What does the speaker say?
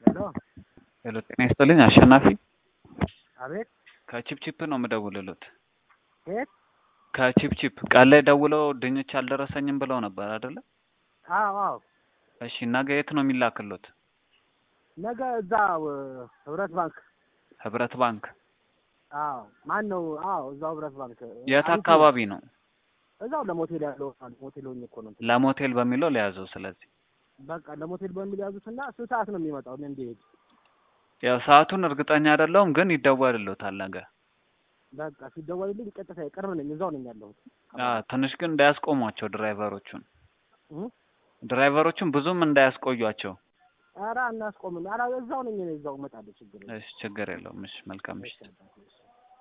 ሄሎ ሄሎ ጤና ይስጥልኝ አሸናፊ አቤት ከቺፕቺፕ ነው የምደውልልዎት የት ከቺፕቺፕ ቃል ላይ ደውለው ድንች አልደረሰኝም ብለው ነበር አይደለ አዎ አዎ እሺ ነገ የት ነው የሚላክልዎት ነገ እዛ እ፣ ህብረት ባንክ ህብረት ባንክ አዎ ማን ነው አዎ እዛው ህብረት ባንክ የት አንቱ፣ አካባቢ ነው እዛው ለሞቴል ያለው ሞቴል ሆኜ እኮ ነው እንትን። ለሞቴል በሚለው ለያዘው ስለዚህ በቃ ለሞቴል በሚል ያዙትና ስንት ሰዓት ነው የሚመጣው እኔ እንዲሄድ ያው ሰዓቱን እርግጠኛ አይደለሁም ግን ይደወልልዎታል ነገ በቃ ሲደወልልኝ ቀጥታ ቅርብ ነኝ እዛው ነኝ ያለሁት አ ትንሽ ግን እንዳያስቆሟቸው ድራይቨሮቹን እ? ድራይቨሮቹን ብዙም እንዳያስቆዩቸው ኧረ አናስቆምም ኧረ እዛው ነኝ እኔ እዛው እመጣለሁ ችግር የለም እሺ ችግር የለውም እሺ መልካም ምሽት እሺ